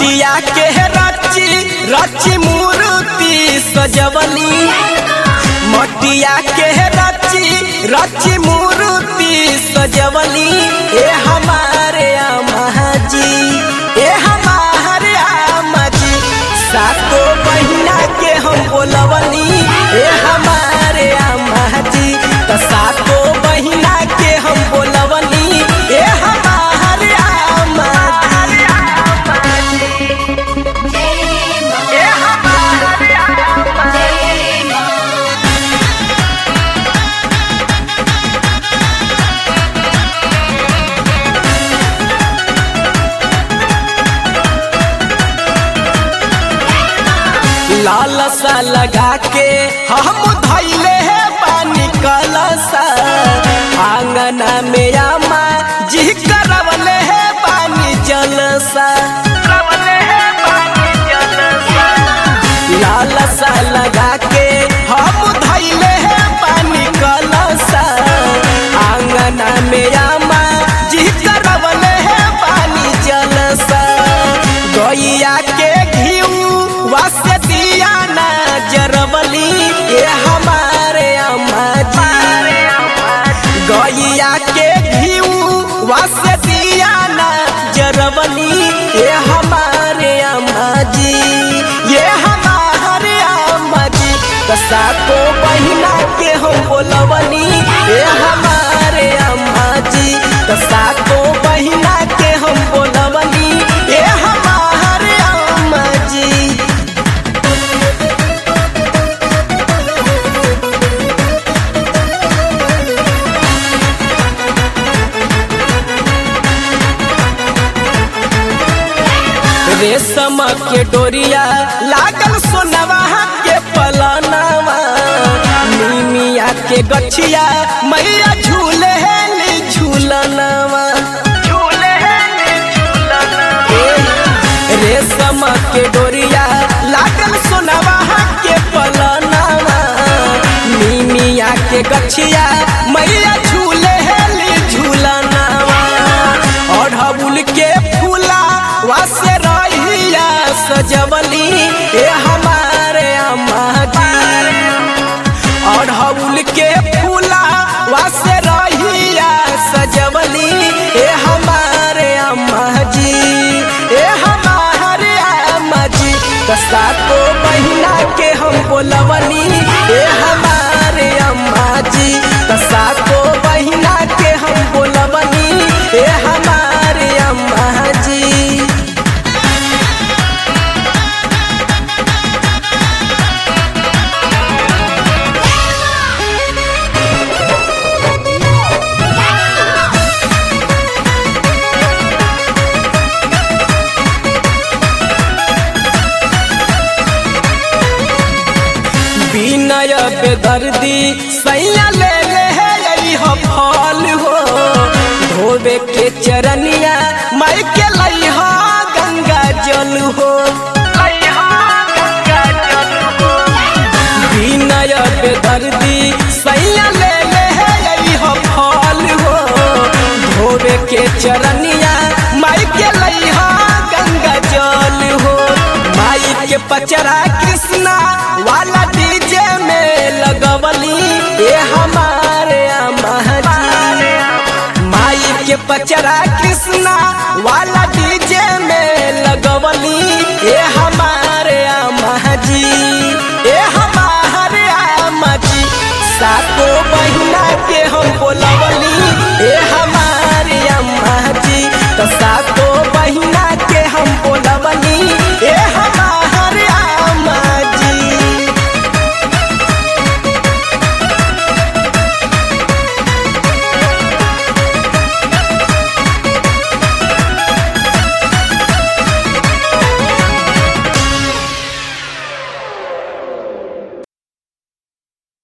मटिया के रची रची मूर्ति सजवली मटिया के रची रची मूर्ति सजवली ए हमारे अम्मा जी ए हमारे अम्मा जी सातो बहिना के हम बोलवली ए हमारे अम्मा जी त सातो बहिना के हम बोलवली ए हमारे अम्मा जी ए हमारे अम्मा जी लाल सा लगा के हम धैले है पानी कलसा आंगना में आमा जी करवले है पानी जलसा लाल सा लगा के हम धैले है पानी कलसा आंगना में आमा जी करवले है पानी जलसा गैया के घीऊ वासे दिया ना जरबली ये हमारे अम्मा जी गैया के घीऊ वासे दिया ना जरबली ये हमारे अम्मा जी ये हमारे अम्मा जी कसा को बहिना के हम बोलवनी ये हमारे अम्मा जी कसा को बहिना के हम बोलवनी ये हमारे अम्मा जी रेशम के डोरिया लागल सोनवा के पलनवा नीमिया के गछिया मैया झूले हेली झूलनवा रेशम के डोरिया लागल सोनवा के पलनवा नीमिया के गछिया मैया झूले हेली झूलनवा अढ़बुल के फूला वासे रहिया सजवली ए हमारे अम्मा जी अढ़बुल के फूला वासे रहिया सजवली ए हमारे अम्मा जी ए हमारे अम्मा जी कसा को बहिना के हम बोलवली ए हमारे अम्मा जी कसा को बहिना के हम बोलवली ए हमारे अम्मा जी विनय बेदर्दी सैया ले ले है यही हो फल हो धोबे के चरनिया माई के लई हो गंगा जल हो विनय बेदर्दी सैया ले ले है यही हो फल हो धोबे के चरनिया माई के लई हो गंगा जल हो माई के पचरा कृष्णा वाला डीजे में लगवली ये हमारे अम्मा जी माई के पचरा कृष्णा वाला